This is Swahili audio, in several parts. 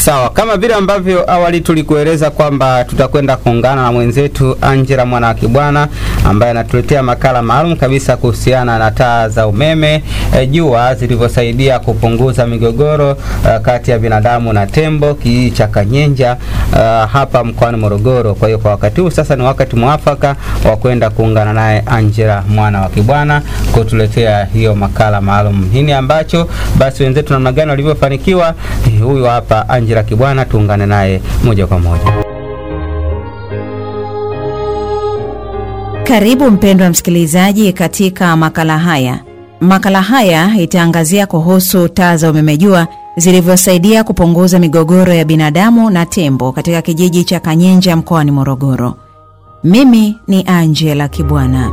Sawa, kama vile ambavyo awali tulikueleza kwamba tutakwenda kuungana na mwenzetu Angela mwana wa Kibwana ambaye anatuletea makala maalum kabisa kuhusiana na taa za umeme e, jua zilivyosaidia kupunguza migogoro uh, kati ya binadamu na tembo kijiji cha Kanyenja uh, hapa mkoani Morogoro. Kwa hiyo kwa wakati huu sasa ni wakati mwafaka wa kwenda kuungana naye Angela mwana wa Kibwana kutuletea hiyo makala maalum. Nini ambacho basi wenzetu namna gani walivyofanikiwa? Huyu hapa Angela Kibwana, tuungane naye moja kwa moja. Karibu mpendwa msikilizaji katika makala haya. Makala haya itaangazia kuhusu taa za umeme jua zilivyosaidia kupunguza migogoro ya binadamu na tembo katika kijiji cha Kanyenja mkoani Morogoro. Mimi ni Angela Kibwana.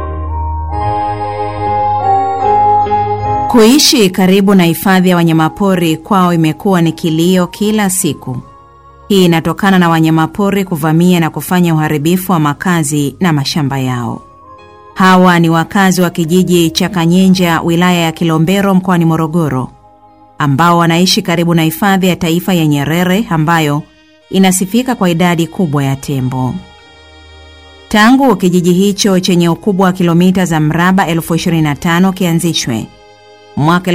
Kuishi karibu na hifadhi ya wanyamapori kwao imekuwa ni kilio kila siku. Hii inatokana na wanyamapori kuvamia na kufanya uharibifu wa makazi na mashamba yao. Hawa ni wakazi wa kijiji cha Kanyenja, wilaya ya Kilombero, mkoani Morogoro, ambao wanaishi karibu na hifadhi ya taifa ya Nyerere ambayo inasifika kwa idadi kubwa ya tembo. Tangu kijiji hicho chenye ukubwa wa kilomita za mraba elfu 25 kianzishwe mwaka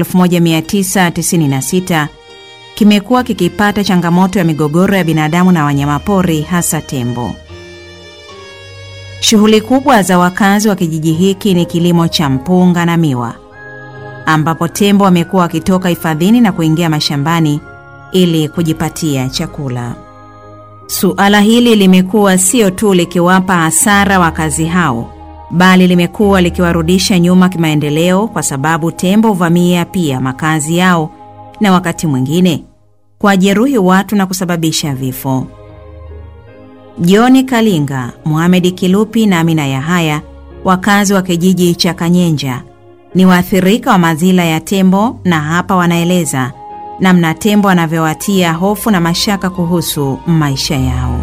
1996 kimekuwa kikipata changamoto ya migogoro ya binadamu na wanyamapori hasa tembo. Shughuli kubwa za wakazi wa kijiji hiki ni kilimo cha mpunga na miwa, ambapo tembo wamekuwa wakitoka hifadhini na kuingia mashambani ili kujipatia chakula. Suala hili limekuwa sio tu likiwapa hasara wakazi hao, bali limekuwa likiwarudisha nyuma kimaendeleo, kwa sababu tembo huvamia pia makazi yao na wakati mwingine kuwajeruhi watu na kusababisha vifo. Joni Kalinga, Mohamedi Kilupi na Amina Yahaya, wakazi wa kijiji cha Kanyenja, ni waathirika wa madhila ya tembo, na hapa wanaeleza namna tembo anavyowatia hofu na mashaka kuhusu maisha yao.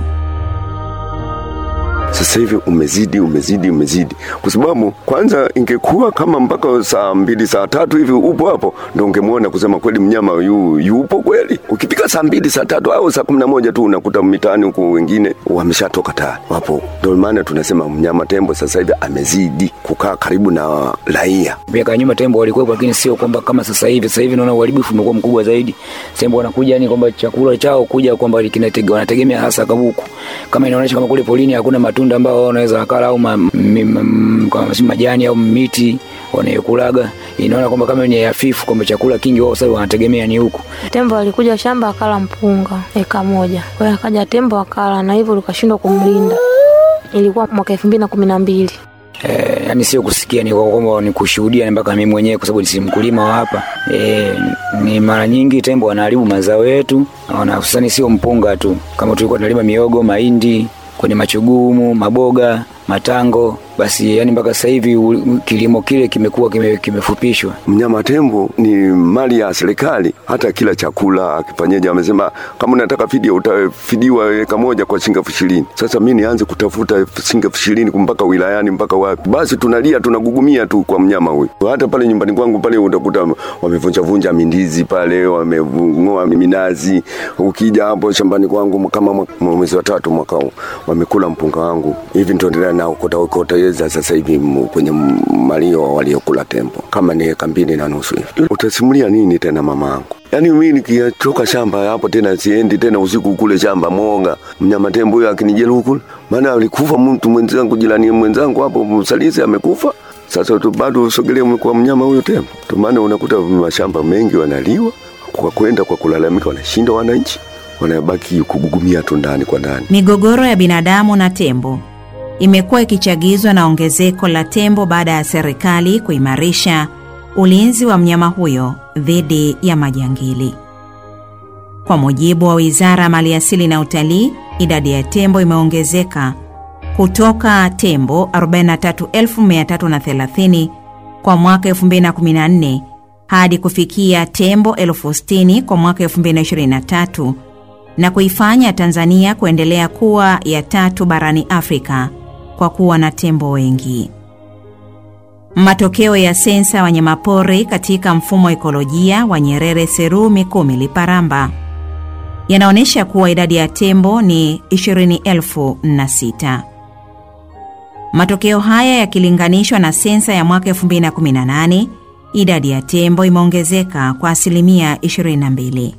Sasa hivi umezidi umezidi umezidi, kwa sababu kwanza, ingekuwa kama mpaka saa mbili saa tatu hivi upo hapo, ndo ungemwona kusema kweli mnyama yu, yupo kweli. Ukifika saa mbili saa tatu au saa kumi na moja tu unakuta mitaani huku wengine wameshatoka tayari wapo. Ndio maana tunasema mnyama tembo sasa hivi amezidi kukaa karibu na raia. Miaka ya nyuma tembo walikuwepo, lakini sio kwamba kama sasa hivi. Sasa hivi naona uharibifu umekuwa mkubwa zaidi. Tembo wanakuja yani kwamba chakula chao kuja kwamba wanategemea hasa kabuku, kama inaonyesha kama kule polini hakuna matunda ambao wanaweza wakala au ma, mi, ma, ma, majani au miti wanayokulaga, inaona kwamba kama ni hafifu kwamba chakula kingi wao sasa wanategemea ni huku. Tembo alikuja shamba akala mpunga eka moja, kwa hiyo akaja tembo akala, na hivyo likashindwa kumlinda. Ilikuwa mwaka elfu mbili na kumi na mbili. Eh, yani sio kusikia ni kwamba ni kushuhudia mpaka mimi mwenyewe kwa sababu si mkulima wa hapa. Eh, ni mara nyingi tembo wanaharibu mazao yetu, na hususani sio mpunga tu, kama tulikuwa tunalima miogo, mahindi kwenye machugumu, maboga, matango, basi yani mpaka sasa hivi kilimo kile kimekuwa kime, kimefupishwa. Mnyama tembo ni mali ya serikali, hata kila chakula akifanyaje, amesema kama unataka fidia utafidiwa eka moja kwa shilingi elfu ishirini. Sasa mi nianze kutafuta shilingi elfu ishirini mpaka wilayani mpaka wapi? Basi tunalia tunagugumia tu kwa mnyama huyu. Hata pale nyumbani kwangu pale utakuta wamevunjavunja mindizi pale, wameng'oa minazi. Ukija hapo shambani kwangu kama mwezi wa tatu mwaka huu wamekula mpunga wangu hivi, nitaendelea nao kota kota yeza sasa hivi kwenye malio waliokula tembo kama ni eka mbili na nusu hivi. Utasimulia nini tena mamangu? Yaani mimi nikitoka shamba hapo tena siendi tena usiku kule shamba Monga, mnyama tembo huyo akinijeruhi kule, maana alikufa mtu mwenzangu, jirani mwenzangu hapo Msalisi amekufa. Sasa tu bado usogelee kwa mnyama huyo tembo, ndio maana unakuta mashamba mengi wanaliwa kwa kwenda kwa kulalamika, wanashinda wananchi wanabaki kugugumia tu ndani kwa ndani. Migogoro ya binadamu na tembo imekuwa ikichagizwa na ongezeko la tembo baada ya serikali kuimarisha ulinzi wa mnyama huyo dhidi ya majangili. Kwa mujibu wa Wizara ya Maliasili na Utalii, idadi ya tembo imeongezeka kutoka tembo 43330 kwa mwaka 2014 hadi kufikia tembo elfu sitini kwa mwaka 2023 na kuifanya Tanzania kuendelea kuwa ya tatu barani Afrika kwa kuwa na tembo wengi. Matokeo ya sensa ya wanyamapori katika mfumo wa ekolojia wa Nyerere Seru Mikumi Liparamba yanaonyesha kuwa idadi ya tembo ni 20,006. Matokeo haya yakilinganishwa na sensa ya mwaka 2018, idadi ya tembo imeongezeka kwa asilimia 22.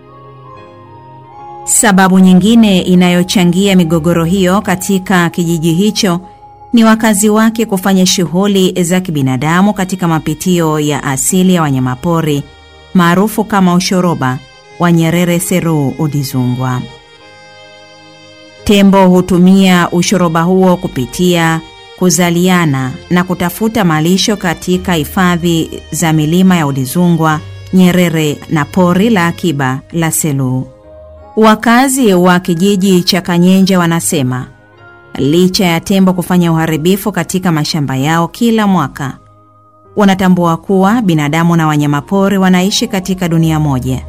Sababu nyingine inayochangia migogoro hiyo katika kijiji hicho ni wakazi wake kufanya shughuli za kibinadamu katika mapitio ya asili ya wanyamapori maarufu kama ushoroba wa Nyerere Seru Udizungwa. Tembo hutumia ushoroba huo kupitia kuzaliana na kutafuta malisho katika hifadhi za milima ya Udizungwa, Nyerere na pori la akiba la Selu. Wakazi wa kijiji cha Kanyenja wanasema licha ya tembo kufanya uharibifu katika mashamba yao kila mwaka, wanatambua kuwa binadamu na wanyamapori wanaishi katika dunia moja,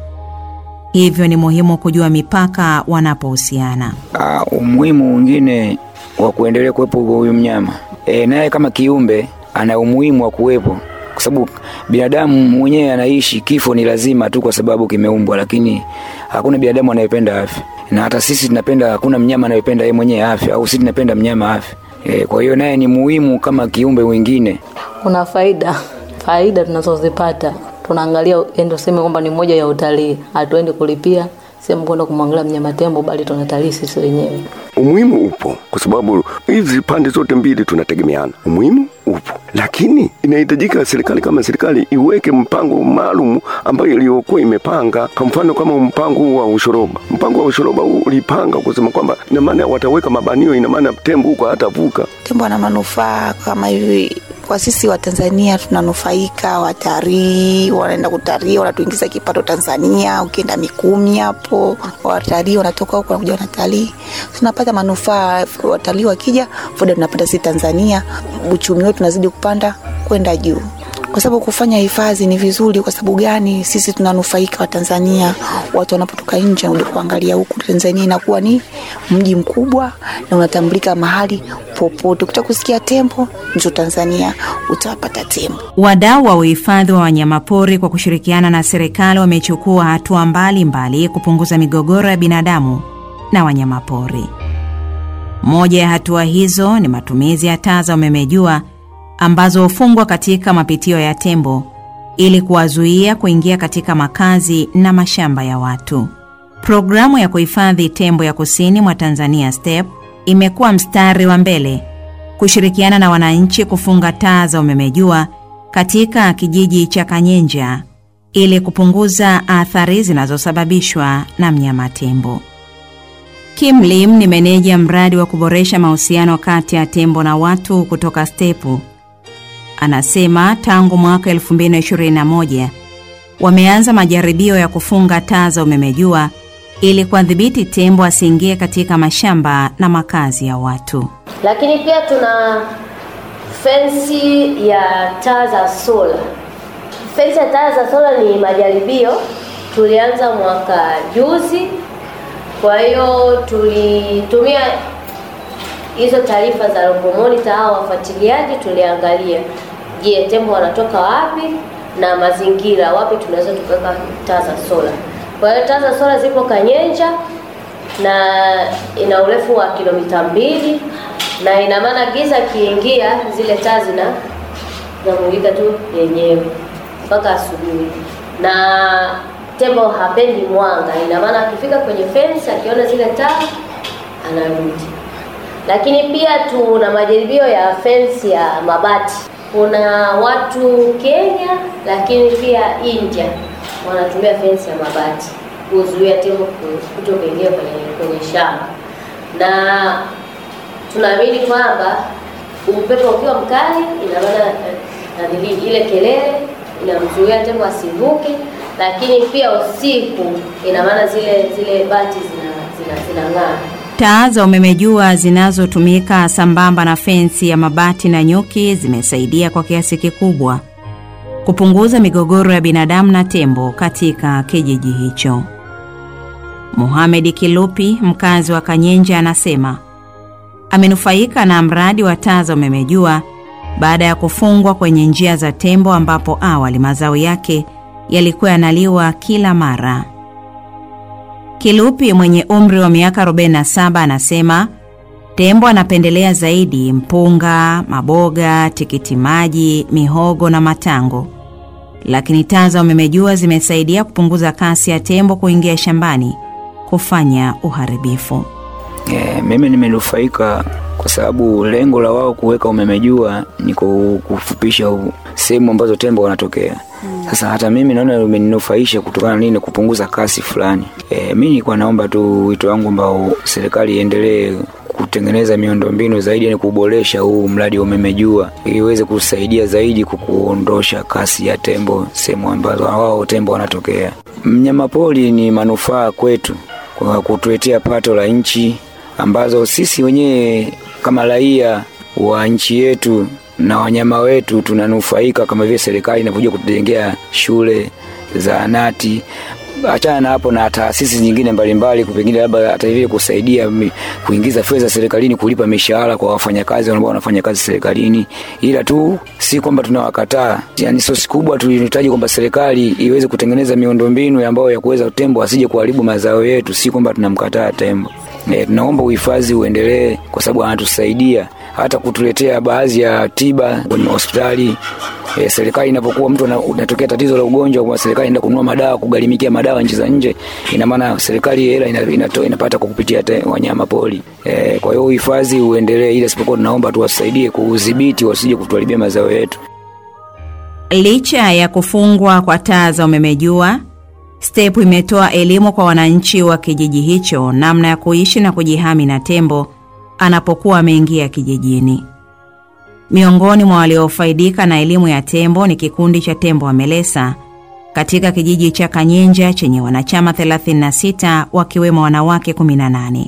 hivyo ni muhimu kujua mipaka wanapohusiana. Uh, umuhimu mwingine wa kuendelea kuwepo huyu mnyama e, naye kama kiumbe ana umuhimu wa kuwepo kwa sababu binadamu mwenyewe anaishi, kifo ni lazima tu kwa sababu kimeumbwa, lakini hakuna binadamu anayependa afya, na hata sisi tunapenda, hakuna mnyama anayependa yeye mwenyewe afya, au sisi tunapenda mnyama afya. E, kwa hiyo naye ni muhimu kama kiumbe wengine. Kuna faida faida tunazozipata tunaangalia, ndio sema kwamba ni moja ya utalii. Hatuendi kulipia sehemu kwenda kumwangalia mnyama tembo, bali tunatalii sisi wenyewe. Umuhimu upo kwa sababu hizi pande zote mbili tunategemeana. Umuhimu upo, lakini inahitajika serikali kama serikali iweke mpango maalum ambayo iliyokuwa imepanga. Kwa mfano kama mpango huu wa ushoroba, mpango wa ushoroba huu ulipanga kusema kwamba ina maana wataweka mabanio, ina maana tembo huko hatavuka. Tembo ana manufaa kama hivi kwa sisi wa Tanzania tunanufaika, watalii wanaenda kutalii, wanatuingiza kipato Tanzania. Ukienda Mikumi hapo, watalii wanatoka huko wanakuja wanatalii, tunapata manufaa. Watalii wakija, faida tunapata sisi Tanzania, uchumi wetu unazidi kupanda kwenda juu kwa sababu kufanya hifadhi ni vizuri. Kwa sababu gani? Sisi tunanufaika wa Tanzania, watu wanapotoka nje wanarudi kuangalia huku. Tanzania inakuwa ni mji mkubwa na unatambulika mahali popote. Ukitaka kusikia tembo, njo Tanzania utawapata tembo. Wadau wa uhifadhi wa wanyamapori kwa kushirikiana na serikali wamechukua hatua mbalimbali kupunguza migogoro ya binadamu na wanyamapori. Moja ya hatua hizo ni matumizi ya taa za umeme jua ambazo hufungwa katika mapitio ya tembo ili kuwazuia kuingia katika makazi na mashamba ya watu. Programu ya kuhifadhi tembo ya kusini mwa Tanzania STEP imekuwa mstari wa mbele kushirikiana na wananchi kufunga taa za umeme jua katika kijiji cha Kanyenja ili kupunguza athari zinazosababishwa na mnyama tembo. Kim Lim ni meneja mradi wa kuboresha mahusiano kati ya tembo na watu kutoka STEPU. Anasema tangu mwaka 2021 wameanza majaribio ya kufunga taa za umeme jua ili kuwadhibiti tembo asiingie katika mashamba na makazi ya watu. Lakini pia tuna fensi ya taa za sola. Fensi ya taa za sola ni majaribio, tulianza mwaka juzi. Kwa hiyo tulitumia hizo taarifa za local monitor au wafuatiliaji, tuliangalia, je, tembo wanatoka wapi na mazingira wapi tunaweza tukaweka taa za sola. Kwa hiyo taa za sola zipo Kanyenja na ina urefu wa kilomita mbili na ina maana giza kiingia, zile taa zina zinamulika tu yenyewe mpaka asubuhi, na tembo hapendi mwanga. Ina maana akifika kwenye fence akiona zile taa anarudi. Lakini pia tuna majaribio ya fence ya mabati. Kuna watu Kenya, lakini pia India wanatumia fence ya mabati kuzuia tembo kuto kuingia kwenye, kwenye shamba na tunaamini kwamba upepo ukiwa mkali, ina maana nadhiri ile kelele inamzuia tembo asivuke, lakini pia usiku, ina maana zile zile bati zina zina zinang'aa. Taa za umeme jua zinazotumika sambamba na fensi ya mabati na nyuki zimesaidia kwa kiasi kikubwa kupunguza migogoro ya binadamu na tembo katika kijiji hicho. Mohamed Kilupi, mkazi wa Kanyenja, anasema amenufaika na mradi wa taa za umeme jua baada ya kufungwa kwenye njia za tembo ambapo awali mazao yake yalikuwa yanaliwa kila mara. Kilupi mwenye umri wa miaka 47 anasema tembo anapendelea zaidi mpunga, maboga, tikiti maji, mihogo na matango, lakini taa za umeme jua zimesaidia kupunguza kasi ya tembo kuingia shambani kufanya uharibifu. E, mimi nimenufaika kwa sababu lengo la wao kuweka umeme jua ni ku- kufupisha u- sehemu ambazo tembo wanatokea. Sasa hata mimi naona umeninufaisha kutokana na nini, kupunguza kasi fulani. E, mi nilikuwa naomba tu wito wangu ambao serikali iendelee kutengeneza miundombinu zaidi, yani kuboresha huu mradi wa umeme jua ili iweze kusaidia zaidi kukuondosha kasi ya tembo sehemu ambazo wao tembo wanatokea. Mnyamapori ni manufaa kwetu kwa kutuletea pato la nchi ambazo sisi wenyewe kama raia wa nchi yetu na wanyama wetu tunanufaika kama vile serikali inapokuja kutujengea shule zahanati achana na hapo na taasisi nyingine mbalimbali pengine labda hata hivi kusaidia mi- kuingiza fedha serikalini kulipa mishahara kwa wafanyakazi ambao wanafanya kazi serikalini ila tu si kwamba tunawakataa yani sosi kubwa tulihitaji kwamba serikali iweze kutengeneza miundombinu ambayo ya kuweza tembo asije kuharibu mazao yetu si kwamba tunamkataa tembo E, tunaomba uhifadhi uendelee kwa sababu anatusaidia hata kutuletea baadhi ya tiba kwenye hospitali. E, serikali inapokuwa mtu ana- unatokea tatizo la ugonjwa, kwa serikali inaenda kununua madawa, kugharimikia madawa nchi za nje, ina maana serikali hela ina, inato, inapata kwa kupitia te, wanyama pori. E, kwa hiyo uhifadhi uendelee, ila isipokuwa tunaomba tuwasaidie kuudhibiti, wasije kutuharibia mazao yetu. Licha ya kufungwa kwa taa za umeme jua, STEP imetoa elimu kwa wananchi wa kijiji hicho namna ya kuishi na kujihami na tembo anapokuwa ameingia kijijini. Miongoni mwa waliofaidika na elimu ya tembo ni kikundi cha tembo wa Melesa katika kijiji cha Kanyenja chenye wanachama 36 wakiwemo wanawake 18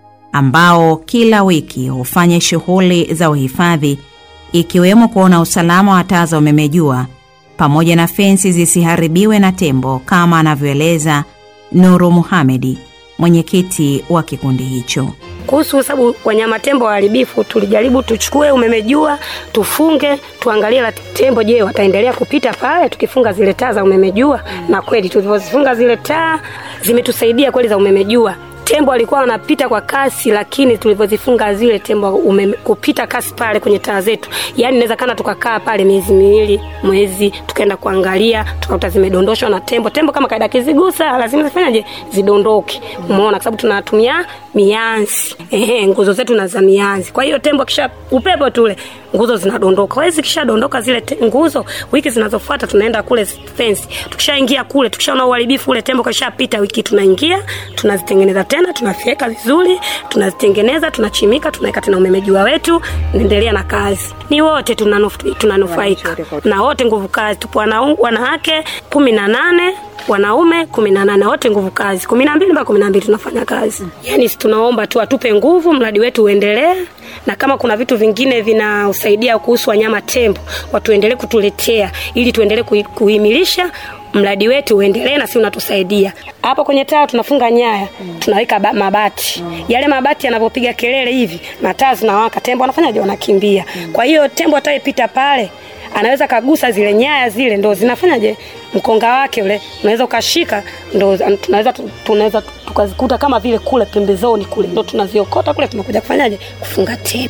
ambao kila wiki hufanya shughuli za uhifadhi ikiwemo kuona usalama wa taa za umeme jua pamoja na fensi zisiharibiwe na tembo kama anavyoeleza Nuru Muhamedi, mwenyekiti wa kikundi hicho. kuhusu sababu wanyama tembo waharibifu, tulijaribu tuchukue umeme jua tufunge, tuangalie la tembo, je, wataendelea kupita pale tukifunga zile taa za umeme jua? Na kweli tulivyozifunga zile taa zimetusaidia kweli za umeme jua. Tembo alikuwa wanapita kwa kasi, lakini tulivyozifunga zile tembo umeme, kupita kasi pale kwenye taa zetu, yani inawezekana tukakaa pale miezi miwili, mwezi, tukaenda kuangalia, tukakuta zimedondoshwa na tembo. Tembo kama kaida kizigusa, lazima zifanyaje? Zidondoke. Umeona, kwa sababu tunatumia mianzi, ehe, nguzo zetu na za mianzi. Kwa hiyo tembo kisha upepo tule nguzo zinadondoka. Kwa hiyo zikishadondoka zile te, nguzo, wiki zinazofuata tunaenda kule fence. Tukishaingia kule, tukishaona uharibifu ule tembo kashapita, wiki tunaingia, tunazitengeneza tena, tunafyeka vizuri, tunazitengeneza, tunachimika, tunaweka tena umeme jua wetu, naendelea na kazi. Ni wote tunanuf- tunanufaika na wote nguvu kazi, tupo wana- wanawake kumi na nane wanaume kumi na nane wote nguvu kazi kumi na mbili mpaka kumi na mbili tunafanya kazi yaani si tunaomba tu atupe nguvu mradi wetu uendelee na kama kuna vitu vingine vinausaidia kuhusu wanyama tembo watuendelee kutuletea ili tuendelee kui- kuhimilisha mradi wetu uendelee na si unatusaidia hapo kwenye taa tunafunga nyaya tunaweka ba- mabati yale mabati yanapopiga kelele hivi na taa zinawaka tembo wanafanyaje wanakimbia kwa hiyo tembo atayepita pale anaweza kagusa zile nyaya zile ndo zinafanyaje mkonga wake ule unaweza ukashika ndo tunaweza tunaweza tukazikuta kama vile kule pembezoni kule ndo tunaziokota kule tunakuja kufanyaje kufunga tena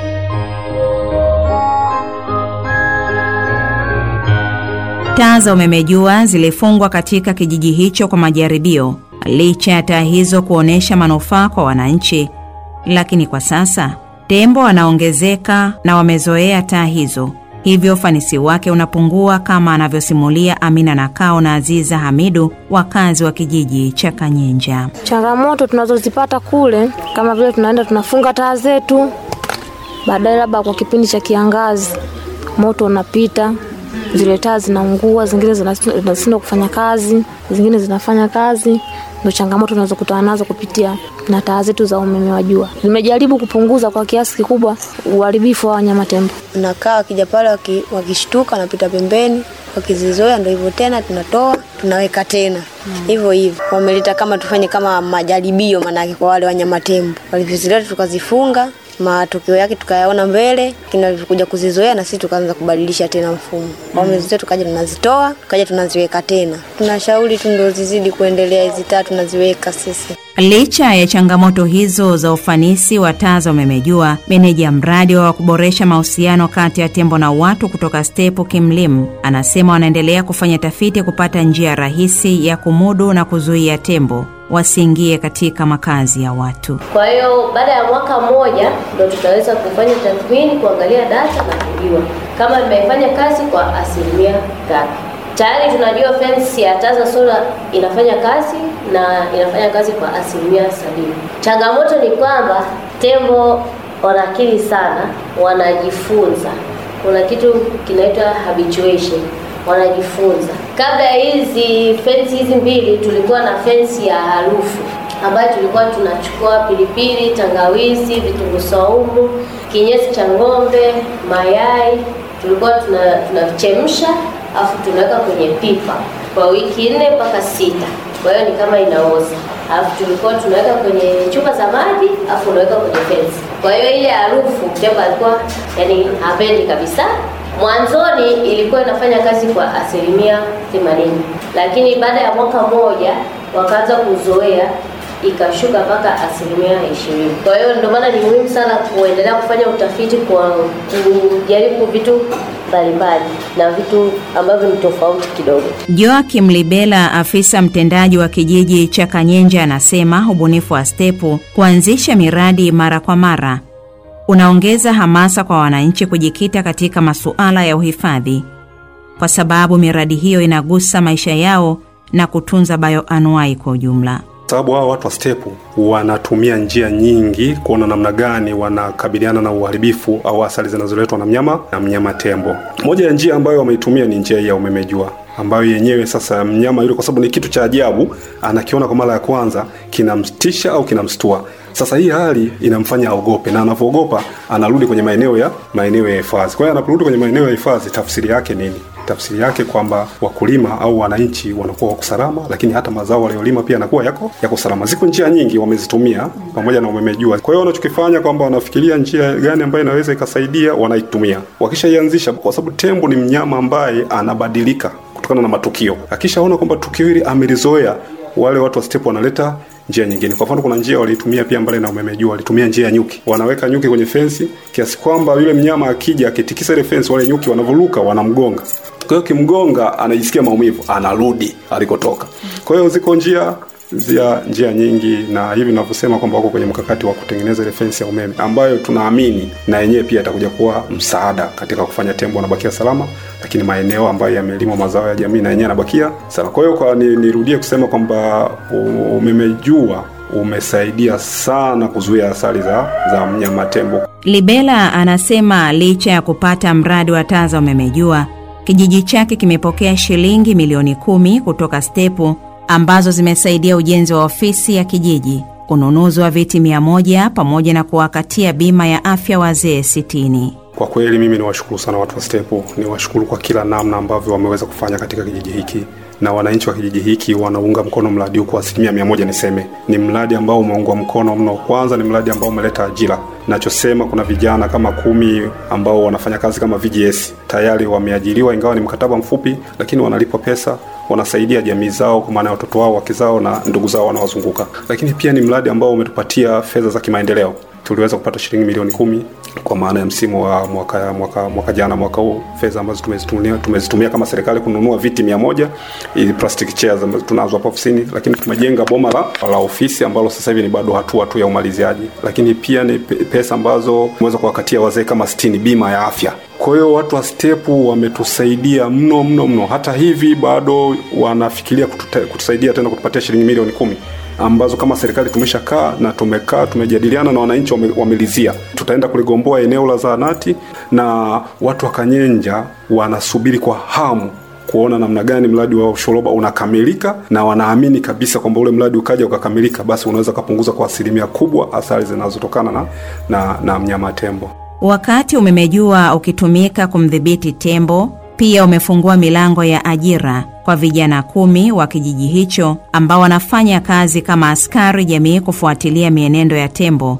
Taa za umeme jua zilifungwa katika kijiji hicho kwa majaribio, licha ya taa hizo kuonyesha manufaa kwa wananchi. Lakini kwa sasa tembo wanaongezeka na wamezoea taa hizo, hivyo ufanisi wake unapungua, kama anavyosimulia Amina Nakao na Aziza Hamidu, wakazi wa kijiji cha Kanyenja. Changamoto tunazozipata kule kama vile tunaenda tunafunga taa zetu, baadaye labda kwa kipindi cha kiangazi moto unapita, zile taa zinaungua, zingine zinas- zinashindwa kufanya kazi, zingine zinafanya kazi. Ndio changamoto tunazokutana nazo kupitia na taa zetu za umeme wa jua. Nimejaribu kupunguza kwa kiasi kikubwa uharibifu wa wanyama tembo. Unakaa wakija pale waki, wakishtuka wanapita pembeni, wakizizoea ndo hivyo tena, tunatoa tunaweka tena hivyo hivyo. Wameleta kama tufanye kama majaribio, manake kwa wale wanyama tembo walivyozileta tukazifunga, matokeo yake tukayaona mbele, kinavyokuja kuzizoea na sisi tukaanza kubadilisha tena mfumo. Wamezizoea tukaja tunazitoa, tukaja tunaziweka tena. Tunashauri tu ndo zizidi kuendelea hizi taa tunaziweka sisi. Licha ya changamoto hizo za ufanisi wa taa za umeme jua, meneja mradi wa kuboresha mahusiano kati ya tembo na watu kutoka Stepu Kimlim anasema wanaendelea kufanya tafiti kupata njia rahisi ya kumudu na kuzuia tembo wasiingie katika makazi ya watu. Kwa hiyo baada ya mwaka mmoja ndo tutaweza kufanya tathmini, kuangalia data na kujua kama imefanya kazi kwa asilimia ngapi. Tayari tunajua fence ya taa za sola inafanya kazi na inafanya kazi kwa asilimia sabini. Changamoto ni kwamba tembo wana akili sana, wanajifunza. Kuna kitu kinaitwa habituation, wanajifunza. Kabla ya hizi fence hizi mbili, tulikuwa na fence ya harufu ambayo tulikuwa tunachukua pilipili, tangawizi, vitunguu saumu, kinyesi cha ng'ombe, mayai, tulikuwa tuna tunachemsha afu tunaweka kwenye pipa kwa wiki nne mpaka sita. Kwa hiyo ni kama inaoza, alafu tulikuwa tunaweka kwenye chupa za maji afu unaweka kwenye fence. Kwa hiyo ile harufu tembo alikuwa yani hapendi kabisa. Mwanzoni ilikuwa inafanya kazi kwa asilimia themanini, lakini baada ya mwaka mmoja wakaanza kuzoea ikashuka mpaka asilimia ishirini. Kwa hiyo ndio maana ni muhimu sana kuendelea kufanya utafiti kwa kujaribu vitu mbalimbali na vitu ambavyo ni tofauti kidogo. Joakim Libela, afisa mtendaji wa kijiji cha Kanyenja, anasema ubunifu wa Stepu kuanzisha miradi mara kwa mara unaongeza hamasa kwa wananchi kujikita katika masuala ya uhifadhi, kwa sababu miradi hiyo inagusa maisha yao na kutunza bioanuai kwa ujumla. sababu hao watu wa stepu wanatumia njia nyingi kuona namna gani wanakabiliana na uharibifu au athari zinazoletwa na mnyama na mnyama tembo. Moja ya njia ambayo wameitumia ni njia hii ya umeme jua ambayo yenyewe sasa mnyama yule, kwa sababu ni kitu cha ajabu, anakiona kwa mara ya kwanza, kinamtisha au kinamstua. Sasa hii hali inamfanya aogope, na anapoogopa anarudi kwenye maeneo ya maeneo ya hifadhi. Kwa hiyo anaporudi kwenye maeneo ya hifadhi, tafsiri yake nini? Tafsiri yake kwamba wakulima au wananchi wanakuwa wako salama, lakini hata mazao waliolima pia yanakuwa yako yako salama. Ziko njia nyingi wamezitumia pamoja na umeme jua. Kwa hiyo wanachokifanya kwamba wanafikiria njia gani ambayo inaweza ikasaidia, wanaitumia. Wakishaianzisha, kwa sababu tembo ni mnyama ambaye anabadilika kutokana na matukio. Akishaona kwamba tukio hili amelizoea, wale watu wa step wanaleta njia nyingine. Kwa mfano, kuna njia walitumia pia mbali na umeme jua, walitumia njia ya nyuki. Wanaweka nyuki kwenye fensi kiasi kwamba yule mnyama akija akitikisa ile fensi, wale nyuki wanavuruka, wanamgonga. Kwa hiyo kimgonga, anajisikia maumivu, anarudi alikotoka. Kwa hiyo ziko njia zia njia nyingi, na hivi ninavyosema kwamba wako kwenye mkakati wa kutengeneza ile fensi ya umeme ambayo tunaamini na yenyewe pia itakuja kuwa msaada katika kufanya tembo wanabakia salama, lakini maeneo ambayo yamelimwa mazao ya jamii na yenyewe yanabakia salama. Kwa hiyo kwa ni, nirudie kusema kwamba umeme jua umesaidia sana kuzuia athari za, za mnyama tembo. Libela anasema licha ya kupata mradi wa taa za umeme jua, kijiji chake kimepokea shilingi milioni kumi kutoka Stepu ambazo zimesaidia ujenzi wa ofisi ya kijiji, ununuzi wa viti mia moja pamoja na kuwakatia bima ya afya wazee sitini. Kwa kweli mimi niwashukuru sana watu wa Stepu, niwashukuru kwa kila namna ambavyo wameweza kufanya katika kijiji hiki, na wananchi wa kijiji hiki wanaunga mkono mradi huu kwa asilimia mia moja. Niseme ni mradi ambao umeungwa mkono mno. Kwanza ni mradi ambao umeleta ajira. Nachosema kuna vijana kama kumi ambao wanafanya kazi kama VGS tayari wameajiriwa, ingawa ni mkataba mfupi, lakini wanalipwa pesa wanasaidia jamii zao kwa maana ya watoto wao, wake zao na ndugu zao wanaozunguka. Lakini pia ni mradi ambao umetupatia fedha za kimaendeleo. Tuliweza kupata shilingi milioni kumi kwa maana ya msimu wa mwaka, mwaka, mwaka jana mwaka huu, fedha ambazo tumezitumia tumezitumia kama serikali kununua viti mia moja ili plastic chairs ambazo tunazo hapa ofisini, lakini tumejenga boma la, la ofisi ambalo sasa hivi ni bado hatua tu ya umaliziaji, lakini pia ni pesa ambazo tumeweza kuwakatia wazee kama sitini bima ya afya. Kwa hiyo watu wa Stepu wametusaidia mno mno mno. Hata hivi bado wanafikiria kututa, kutusaidia tena kutupatia shilingi milioni kumi ambazo kama serikali tumeshakaa na tumekaa tumejadiliana na wananchi wame, wamelizia. Tutaenda kuligomboa eneo la zahanati na watu wa Kanyenja wanasubiri kwa hamu kuona namna gani mradi wa ushoroba unakamilika, na wanaamini kabisa kwamba ule mradi ukaja ukakamilika, basi unaweza kupunguza kwa asilimia kubwa athari zinazotokana na, na, na mnyama tembo. Wakati umeme jua ukitumika kumdhibiti tembo, pia umefungua milango ya ajira kwa vijana kumi wa kijiji hicho ambao wanafanya kazi kama askari jamii kufuatilia mienendo ya tembo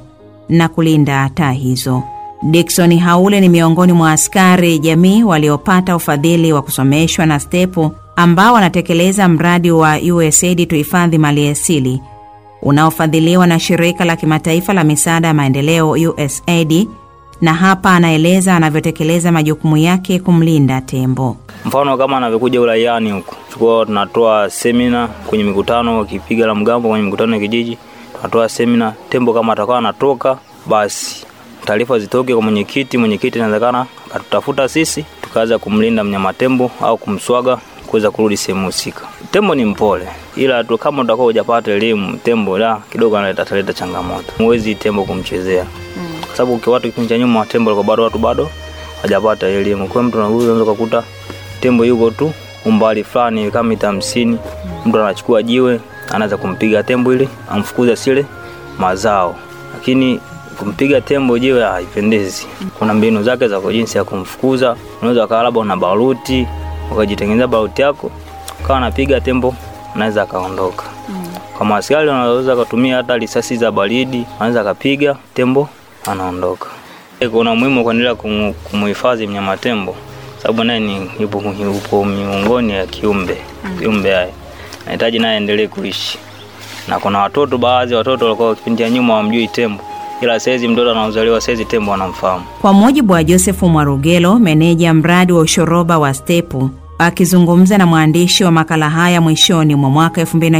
na kulinda taa hizo. Dickson Haule ni miongoni mwa askari jamii waliopata ufadhili wa kusomeshwa na Stepu ambao wanatekeleza mradi wa USAID tuhifadhi maliasili unaofadhiliwa na shirika la kimataifa la misaada ya maendeleo USAID, na hapa anaeleza anavyotekeleza majukumu yake kumlinda tembo. Mfano kama anavyokuja uraiani huku, tulikuwa tunatoa semina kwenye mikutano, wakipiga la mgambo kwenye mikutano ya kijiji, tunatoa semina. Tembo kama atakuwa anatoka, basi taarifa zitoke kwa mwenyekiti. Mwenyekiti inawezekana akatutafuta sisi, tukaanza kumlinda mnyama tembo au kumswaga kuweza kurudi sehemu husika. Tembo ni mpole, ila tu kama utakuwa hujapata elimu, tembo la kidogo analeta ataleta changamoto. Huwezi tembo kumchezea kwa sababu kwa watu kipindi cha nyuma tembo walikuwa bado watu bado hajapata elimu. Kwa mtu anakuja unaweza kukuta tembo yuko tu umbali fulani kama mita hamsini, mtu anachukua jiwe anaanza kumpiga tembo ili amfukuze asile mazao, lakini kumpiga tembo jiwe haipendezi. Kuna mbinu zake za kwa jinsi ya kumfukuza. Unaweza ukawa labda una baruti ukajitengeneza baruti yako ukawa napiga tembo, anaweza akaondoka. Kama askari wanaweza kutumia hata risasi za baridi, anaweza akapiga tembo anaondoka. Kuna umuhimu wa kuendelea kumu- kumuhifadhi mnyama tembo, sababu naye ni yupo, yupo miongoni ya kiumbe kiumbe haya nahitaji naye aendelee kuishi, na kuna watoto, baadhi ya watoto walikuwa kipindi cha nyuma wamjui tembo, ila saizi mtoto anaozaliwa saizi tembo anamfahamu. Kwa mujibu wa Josefu Mwarugelo, meneja mradi wa ushoroba wa Stepu, akizungumza na mwandishi wa makala haya mwishoni mwa mwaka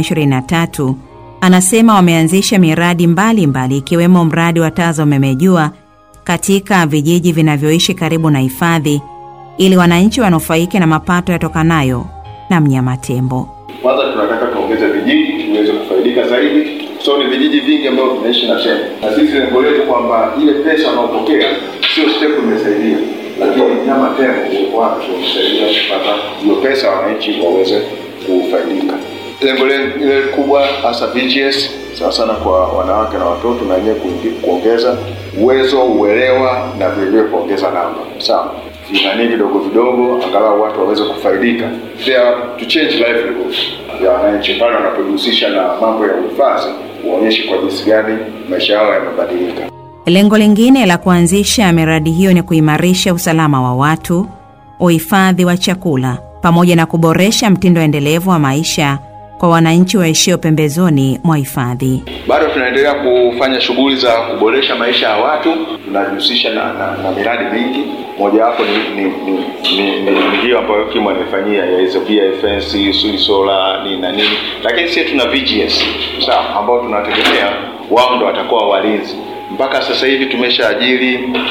2023, anasema wameanzisha miradi mbalimbali mbali, ikiwemo mradi wa taa za umeme jua katika vijiji vinavyoishi karibu na hifadhi ili wananchi wanufaike na mapato yatokanayo na mnyama tembo. Kwanza tunataka tuongeze vijiji tuweze kufaidika zaidi. So ni vijiji vingi ambavyo vinaishi na tembo, na sisi lengo letu kwamba ile pesa wanaopokea sio step imesaidia, lakini nyama tembo uko wapi kumsaidia kupata hiyo pesa, wananchi waweze kufaidika. Lengo lile kubwa hasa VGS sana sana kwa wanawake na watoto, na wenyewe kuingi- kuongeza uwezo, uelewa na vilevile kuongeza namba, sawa vinani vidogo vidogo, angalau watu waweze kufaidika, They are to change livelihood ya wananchi pale wanapojihusisha na mambo ya uhifadhi, waonyeshe kwa jinsi gani maisha yao yamebadilika. Lengo lingine la kuanzisha miradi hiyo ni kuimarisha usalama wa watu, uhifadhi wa chakula, pamoja na kuboresha mtindo endelevu wa maisha kwa wananchi waishio pembezoni mwa hifadhi. Bado tunaendelea kufanya shughuli za kuboresha maisha ya watu, tunajihusisha na, na, na miradi mingi. Mojawapo ni ni ni, ni, ni, ni hiyo ambayo Kimo amefanyia ya hizo BFNC, Suli Solar nini na nini, lakini sisi tuna VGS sawa, ambao tunategemea wao ndo watakuwa walinzi. Mpaka sasa hivi tumeshaajiri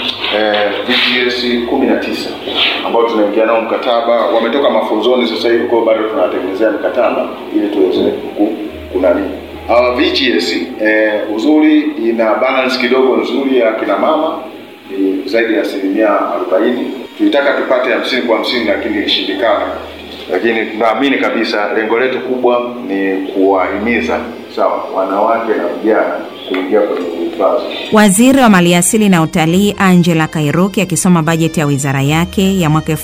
eh, VGS kumi na tisa ambao tunaingia nao mkataba, wametoka mafunzoni sasa hivi, kwa hiyo bado tunawatengenezea mikataba ili tuweze ku- kunani hawa VGS eh, uzuri ina balance kidogo nzuri ya kina mama ni zaidi ya asilimia arobaini. Tulitaka tupate hamsini kwa hamsini lakini ilishindikana, lakini tunaamini kabisa lengo letu kubwa ni kuwahimiza sawa wanawake na vijana kuingia kwenye uhifadhi. Waziri wa Maliasili na Utalii Angela Kairuki akisoma bajeti ya wizara yake ya mwaka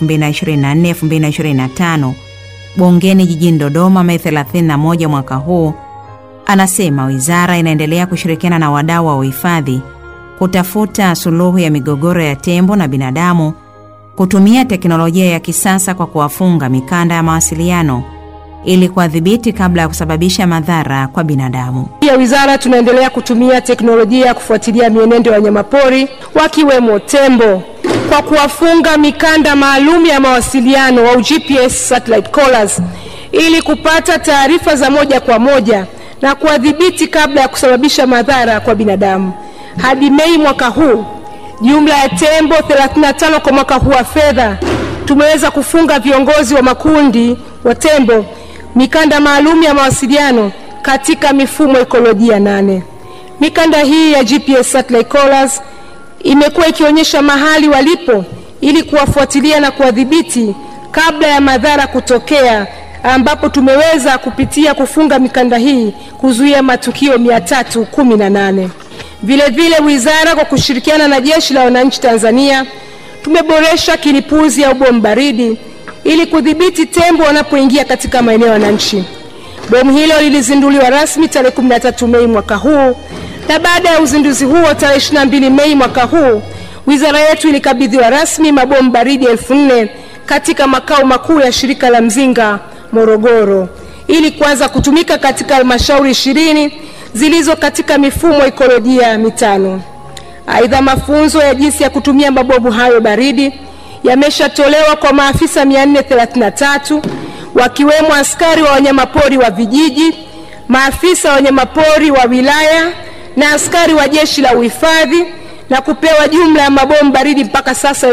2024-2025 bungeni jijini Dodoma Mei 31 mwaka huu, anasema wizara inaendelea kushirikiana na wadau wa uhifadhi kutafuta suluhu ya migogoro ya tembo na binadamu, kutumia teknolojia ya kisasa kwa kuwafunga mikanda ya mawasiliano ili kuwadhibiti kabla ya kusababisha madhara kwa binadamu. Pia wizara tunaendelea kutumia teknolojia ya kufuatilia mienendo ya wanyamapori wakiwemo tembo kwa kuwafunga mikanda maalum ya mawasiliano au GPS satellite collars ili kupata taarifa za moja kwa moja na kuwadhibiti kabla ya kusababisha madhara kwa binadamu. Hadi Mei mwaka huu, jumla ya tembo 35 kwa mwaka huu wa fedha tumeweza kufunga viongozi wa makundi wa tembo mikanda maalum ya mawasiliano katika mifumo ekolojia nane. Mikanda hii ya GPS satellite collars imekuwa ikionyesha mahali walipo ili kuwafuatilia na kuwadhibiti kabla ya madhara kutokea, ambapo tumeweza kupitia kufunga mikanda hii kuzuia matukio 318. Vile vile wizara kwa kushirikiana na Jeshi la Wananchi Tanzania tumeboresha kilipuzi au bomu baridi ili kudhibiti tembo wanapoingia katika maeneo ya wananchi. Bomu hilo lilizinduliwa rasmi tarehe 13 Mei mwaka huu Na baada ya uzinduzi huo tarehe 22 Mei mwaka huu, wizara yetu ilikabidhiwa rasmi mabomu baridi elfu nne katika makao makuu ya shirika la Mzinga Morogoro ili kuanza kutumika katika halmashauri ishirini zilizo katika mifumo ikolojia mitano. Aidha, mafunzo ya jinsi ya kutumia mabomu hayo baridi yameshatolewa kwa maafisa 433 wakiwemo askari wa wanyamapori wa vijiji, maafisa wa wanyamapori wa wilaya na askari wa jeshi la uhifadhi na kupewa jumla ya mabomu baridi mpaka sasa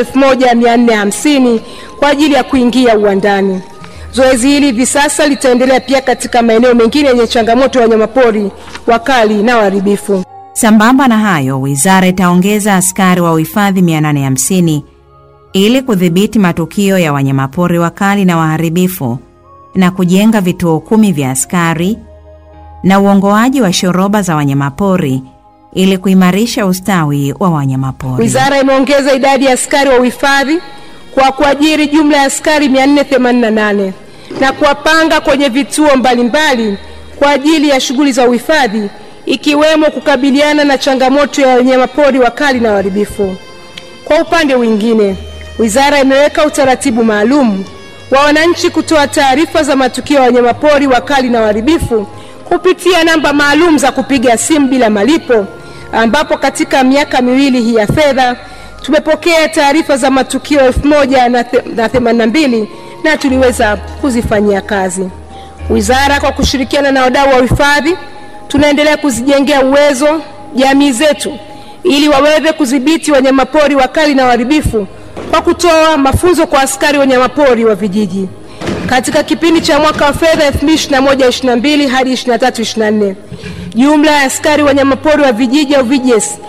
1450 kwa ajili ya kuingia uwandani. Zoezi hili hivi sasa litaendelea pia katika maeneo mengine yenye changamoto ya wanyamapori wakali na waharibifu. Sambamba na hayo, wizara itaongeza askari wa uhifadhi 850 ili kudhibiti matukio ya wanyamapori wakali na waharibifu na kujenga vituo kumi vya askari na uongoaji wa shoroba za wanyamapori ili kuimarisha ustawi wa wanyamapori. Wizara imeongeza idadi ya askari wa uhifadhi kwa kuajiri jumla ya askari 488 na kuwapanga kwenye vituo mbalimbali kwa ajili ya shughuli za uhifadhi ikiwemo kukabiliana na changamoto ya wanyamapori wakali na waharibifu. Kwa upande mwingine, wizara imeweka utaratibu maalum wa wananchi kutoa taarifa za matukio ya wanyamapori wakali na waharibifu kupitia namba maalum za kupiga simu bila malipo, ambapo katika miaka miwili hii ya fedha tumepokea taarifa za matukio elfu moja na the- na themanini na mbili na tuliweza kuzifanyia kazi. Wizara kwa kushirikiana na wadau wa uhifadhi tunaendelea kuzijengea uwezo jamii zetu ili waweze kudhibiti wanyamapori wakali na waharibifu kwa kutoa mafunzo kwa askari wanyamapori wa vijiji. Katika kipindi cha mwaka wa fedha 2021-22 hadi 23-24, jumla ya askari wanyamapori wa vijiji au VJS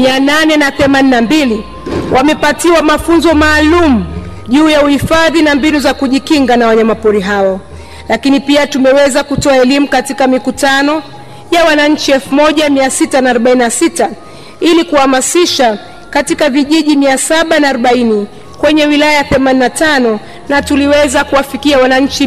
882 wamepatiwa mafunzo maalum juu ya uhifadhi na mbinu za kujikinga na wanyamapori hao. Lakini pia tumeweza kutoa elimu katika mikutano ya wananchi 1646 ili kuhamasisha katika vijiji 740 kwenye wilaya 85 na tuliweza kuwafikia wananchi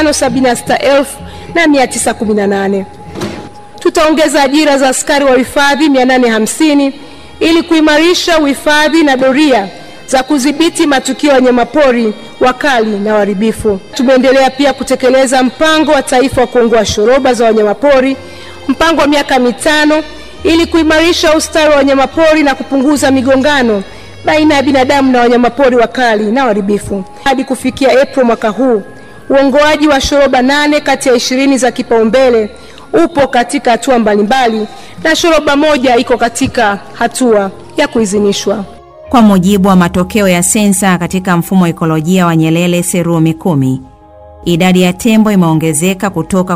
576,918. Tutaongeza ajira za askari wa uhifadhi 850 ili kuimarisha uhifadhi na doria za kudhibiti matukio ya wanyamapori wakali na waharibifu. Tumeendelea pia kutekeleza mpango wa taifa wa kuongoa shoroba za wanyamapori, mpango wa miaka mitano ili kuimarisha ustawi wa wanyamapori na kupunguza migongano baina ya binadamu na wanyamapori wakali na waharibifu. Hadi kufikia Aprili mwaka huu, uongoaji wa shoroba nane kati ya ishirini za kipaumbele upo katika hatua mbalimbali na shoroba moja iko katika hatua ya kuidhinishwa. Kwa mujibu wa matokeo ya sensa katika mfumo wa ekolojia wa Nyerere Serumi kumi, idadi ya tembo imeongezeka kutoka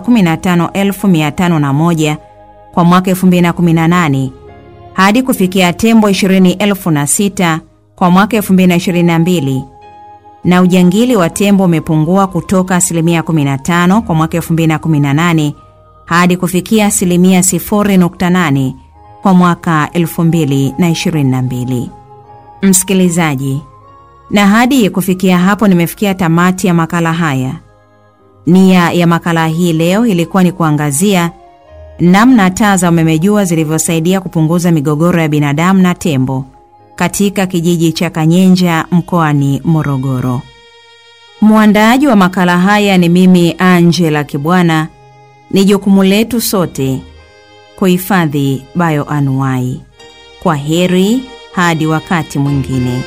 15501 kwa mwaka 2018 hadi kufikia tembo 20006 kwa mwaka 2022 na ujangili wa tembo umepungua kutoka asilimia 15 kwa mwaka 2018 hadi kufikia asilimia 0.8 kwa mwaka 2022. Msikilizaji, na hadi kufikia hapo nimefikia tamati ya makala haya. Nia ya makala hii leo ilikuwa ni kuangazia namna taa za umeme jua zilivyosaidia kupunguza migogoro ya binadamu na tembo katika kijiji cha Kanyenja mkoani Morogoro. Mwandaaji wa makala haya ni mimi Angela Kibwana. Ni jukumu letu sote kuhifadhi bioanuwai. Kwa heri hadi wakati mwingine.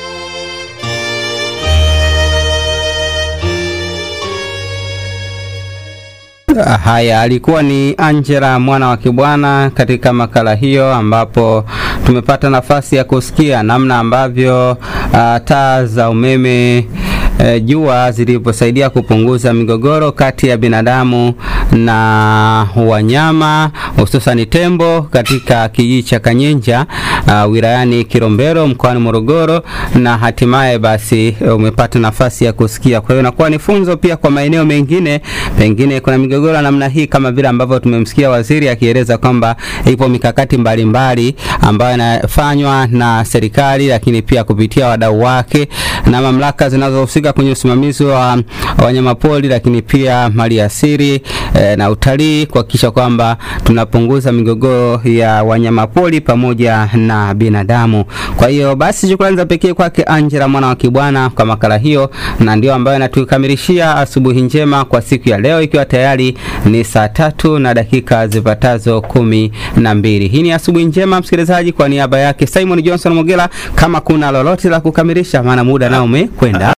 Haya, alikuwa ni Angela mwana wa Kibwana katika makala hiyo, ambapo tumepata nafasi ya kusikia namna ambavyo uh, taa za umeme e, jua zilivyosaidia kupunguza migogoro kati ya binadamu na wanyama hususani tembo katika kijiji cha Kanyenja uh, wilayani Kilombero mkoani Morogoro, na hatimaye basi umepata nafasi ya kusikia. Kwa hiyo inakuwa ni funzo pia kwa maeneo mengine, pengine kuna migogoro ya namna hii, kama vile ambavyo tumemsikia waziri akieleza kwamba ipo mikakati mbalimbali ambayo inafanywa na serikali, lakini pia kupitia wadau wake na mamlaka zinazohusika kwenye usimamizi wa wanyamapori, lakini pia mali asili eh, na utalii kuhakikisha kwamba tunapunguza migogoro ya wanyamapori pamoja na binadamu. Kwa hiyo basi, shukrani za pekee kwake Angela mwana wa Kibwana kwa makala hiyo, na ndio ambayo inatukamilishia asubuhi njema kwa siku ya leo, ikiwa tayari ni saa tatu na dakika zipatazo kumi na mbili. Hii ni asubuhi njema msikilizaji, kwa niaba yake Simon Johnson Mogela, kama kuna lolote la kukamilisha, maana muda nao umekwenda.